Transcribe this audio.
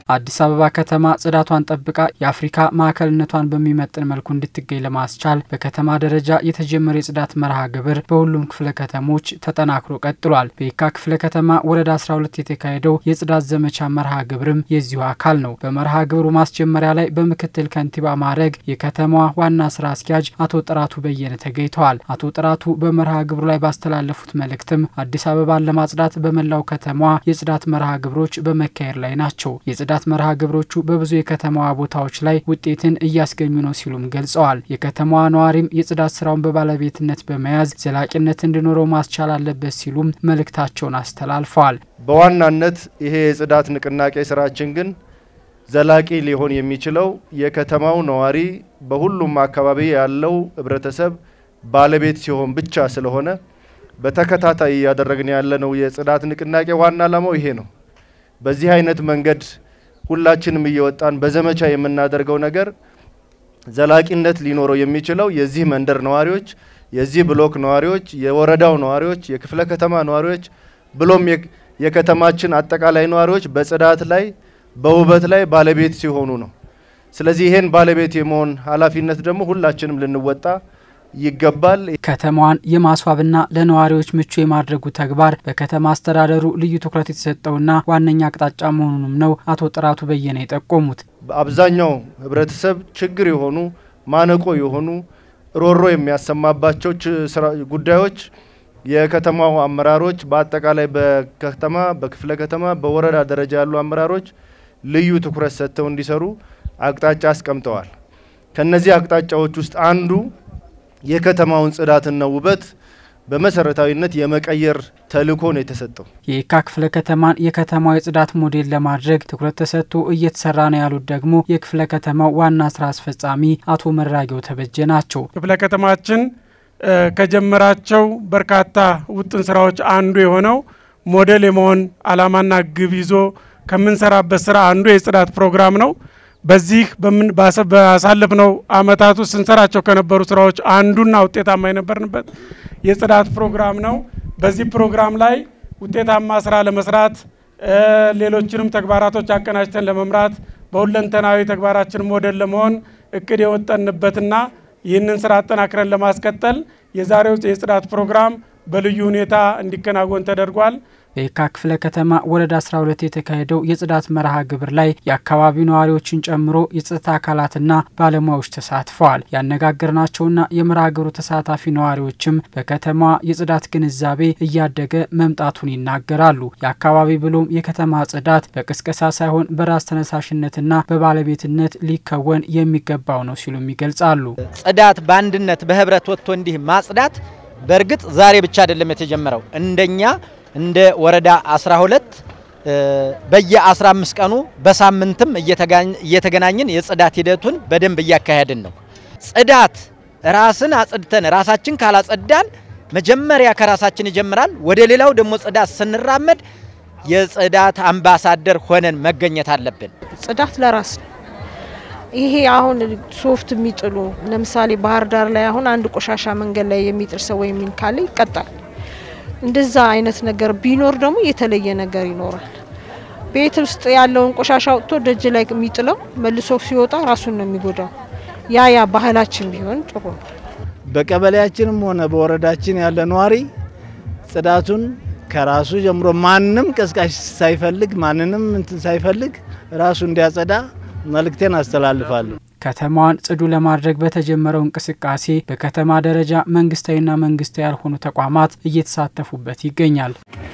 አዲስ አበባ ከተማ ጽዳቷን ጠብቃ የአፍሪካ ማዕከልነቷን በሚመጥን መልኩ እንድትገኝ ለማስቻል በከተማ ደረጃ የተጀመረ የጽዳት መርሃ ግብር በሁሉም ክፍለ ከተሞች ተጠናክሮ ቀጥሏል። በየካ ክፍለ ከተማ ወረዳ 12 የተካሄደው የጽዳት ዘመቻ መርሃ ግብርም የዚሁ አካል ነው። በመርሃ ግብሩ ማስጀመሪያ ላይ በምክትል ከንቲባ ማዕረግ የከተማዋ ዋና ስራ አስኪያጅ አቶ ጥራቱ በየነ ተገኝተዋል። አቶ ጥራቱ በመርሃ ግብሩ ላይ ባስተላለፉት መልእክትም አዲስ አበባን ለማጽዳት በመላው ከተማዋ የጽዳት መርሃ ግብሮች በመካሄድ ላይ ናቸው። የጽዳት መርሃ ግብሮቹ በብዙ የከተማዋ ቦታዎች ላይ ውጤትን እያስገኙ ነው ሲሉም ገልጸዋል። የከተማዋ ነዋሪም የጽዳት ስራውን በባለቤትነት በመያዝ ዘላቂነት እንዲኖረው ማስቻል አለበት ሲሉም መልእክታቸውን አስተላልፈዋል። በዋናነት ይሄ የጽዳት ንቅናቄ ስራችን ግን ዘላቂ ሊሆን የሚችለው የከተማው ነዋሪ በሁሉም አካባቢ ያለው ህብረተሰብ ባለቤት ሲሆን ብቻ ስለሆነ በተከታታይ እያደረግን ያለነው የጽዳት ንቅናቄ ዋና ዓላማው ይሄ ነው። በዚህ አይነት መንገድ ሁላችንም እየወጣን በዘመቻ የምናደርገው ነገር ዘላቂነት ሊኖረው የሚችለው የዚህ መንደር ነዋሪዎች፣ የዚህ ብሎክ ነዋሪዎች፣ የወረዳው ነዋሪዎች፣ የክፍለ ከተማ ነዋሪዎች ብሎም የከተማችን አጠቃላይ ነዋሪዎች በጽዳት ላይ በውበት ላይ ባለቤት ሲሆኑ ነው። ስለዚህ ይሄን ባለቤት የመሆን ኃላፊነት ደግሞ ሁላችንም ልንወጣ ይገባል። ከተማዋን የማስዋብና ለነዋሪዎች ምቹ የማድረጉ ተግባር በከተማ አስተዳደሩ ልዩ ትኩረት የተሰጠውና ዋነኛ አቅጣጫ መሆኑንም ነው አቶ ጥራቱ በየነ የጠቆሙት። አብዛኛው ህብረተሰብ ችግር የሆኑ ማነቆ የሆኑ ሮሮ የሚያሰማባቸው ጉዳዮች የከተማው አመራሮች በአጠቃላይ በከተማ በክፍለ ከተማ በወረዳ ደረጃ ያሉ አመራሮች ልዩ ትኩረት ሰጥተው እንዲሰሩ አቅጣጫ አስቀምጠዋል። ከነዚህ አቅጣጫዎች ውስጥ አንዱ የከተማውን ጽዳትና ውበት በመሰረታዊነት የመቀየር ተልዕኮ ነው የተሰጠው። የየካ ክፍለ ከተማን የከተማው የጽዳት ሞዴል ለማድረግ ትኩረት ተሰጥቶ እየተሰራ ነው ያሉት ደግሞ የክፍለ ከተማው ዋና ስራ አስፈጻሚ አቶ መራጌው ተበጀ ናቸው። ክፍለ ከተማችን ከጀመራቸው በርካታ ውጥን ስራዎች አንዱ የሆነው ሞዴል የመሆን ዓላማና ግብ ይዞ ከምንሰራበት ስራ አንዱ የጽዳት ፕሮግራም ነው። በዚህ ባሳለፍነው አመታት ውስጥ ስንሰራቸው ከነበሩ ስራዎች አንዱና ውጤታማ የነበርንበት የጽዳት ፕሮግራም ነው። በዚህ ፕሮግራም ላይ ውጤታማ ስራ ለመስራት ሌሎችንም ተግባራቶች አቀናጅተን ለመምራት በሁለንተናዊ ተግባራችን ሞዴል ለመሆን እቅድ የወጠንበትና ይህንን ስራ አጠናክረን ለማስቀጠል የዛሬው የጽዳት ፕሮግራም በልዩ ሁኔታ እንዲከናወን ተደርጓል። በየካ ክፍለ ከተማ ወረዳ 12 የተካሄደው የጽዳት መርሃ ግብር ላይ የአካባቢው ነዋሪዎችን ጨምሮ የጸጥታ አካላትና ባለሙያዎች ተሳትፈዋል። ያነጋገርናቸውና የመርሃ ግብሩ ተሳታፊ ነዋሪዎችም በከተማዋ የጽዳት ግንዛቤ እያደገ መምጣቱን ይናገራሉ። የአካባቢ ብሎም የከተማ ጽዳት በቅስቀሳ ሳይሆን በራስ ተነሳሽነትና በባለቤትነት ሊከወን የሚገባው ነው ሲሉም ይገልጻሉ። ጽዳት በአንድነት በህብረት ወጥቶ እንዲህ ማጽዳት በእርግጥ ዛሬ ብቻ አይደለም የተጀመረው እንደኛ እንደ ወረዳ 12 በየ15 ቀኑ በሳምንትም እየተገናኘን የጽዳት ሂደቱን በደንብ እያካሄድን ነው። ጽዳት ራስን አጽድተን ራሳችን ካላጸዳን መጀመሪያ ከራሳችን ይጀምራል። ወደ ሌላው ደግሞ ጽዳት ስንራመድ የጽዳት አምባሳደር ሆነን መገኘት አለብን። ጽዳት ለራስ ነው። ይሄ አሁን ሶፍት የሚጥሉ ለምሳሌ ባህር ዳር ላይ አሁን አንድ ቆሻሻ መንገድ ላይ የሚጥል ሰው ወይም ካለ ይቀጣል። እንደዛ አይነት ነገር ቢኖር ደግሞ የተለየ ነገር ይኖራል። ቤት ውስጥ ያለውን ቆሻሻ አውጥቶ ደጅ ላይ የሚጥለው መልሶ ሲወጣ ራሱን ነው የሚጎዳው። ያ ያ ባህላችን ቢሆን ጥሩ ነው። በቀበሌያችንም ሆነ በወረዳችን ያለ ነዋሪ ጽዳቱን ከራሱ ጀምሮ ማንም ቀስቃሽ ሳይፈልግ ማንንም እንትን ሳይፈልግ ራሱ እንዲያጸዳ መልእክቴን አስተላልፋለሁ። ከተማዋን ጽዱ ለማድረግ በተጀመረው እንቅስቃሴ በከተማ ደረጃ መንግስታዊና መንግስታዊ ያልሆኑ ተቋማት እየተሳተፉበት ይገኛል።